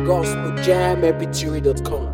gospeljamepituary.com.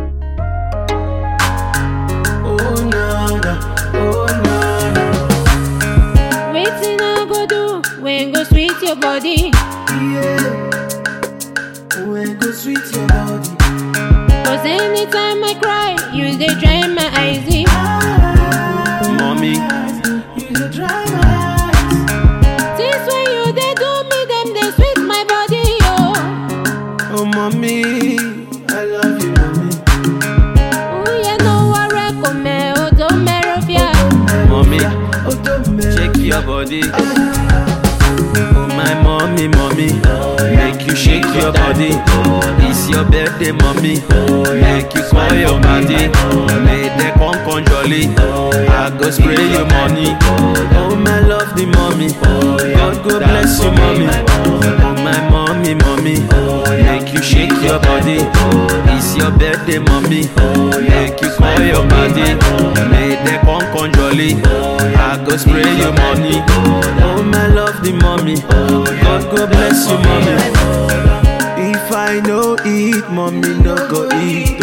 Oh na na, oh na na, Wetin I go do when go sweet your body? yeah. When go sweet your body, Cause anytime I cry, you dey dry my eyes. Mommy, you dey dry my eyes. Since when you dey do me, them dey sweet my body, oh. oh mommy, I love you, mommy. Uye no ware kome odo merofia. mommy, Oh, don't make shake your body. Oh my mommy, mommy, make you shake your body. It's your birthday, mommy, make you call your body. May they come come jolly. I go spray you money. Oh my lovely mommy, God go bless you, mommy. Oh my mommy, mommy, make you shake your body. It's your birthday, mommy, make you call your body. May they come come jolly. I go spray you money. Oh my lovely mommy, God go bless you, mommy. If I no eat, mommy no go eat.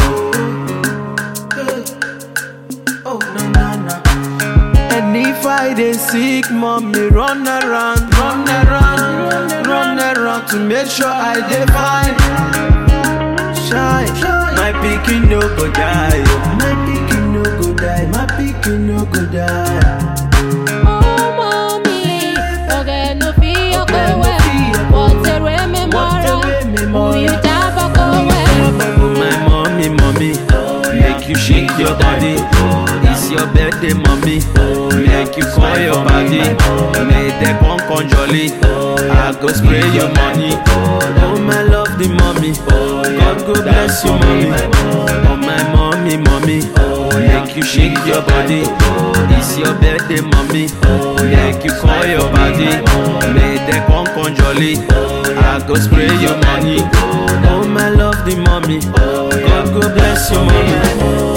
oh. Oh na na na, And if I dey sick, mommy run around, run around, run around to make sure I dey fine. Shine, my pikin no go die. oh. my pikin no go die, my pikin no go die. Oh, mommy, oge no fi okowe. Watere me mora, uyu jaba kowe. Oh my mommy, mommy, make you shake your body. It's your birthday, mommy. Make you call your body. May they come come jolly. I go spray your money. Oh my lovely mommy, God go bless you, mommy. Oh my mommy, mommy, make you shake your body. It's your birthday, mommy. Make you call your body. May they come come jolly. I go spray your money. Oh my lovely mommy, God go bless you, mommy.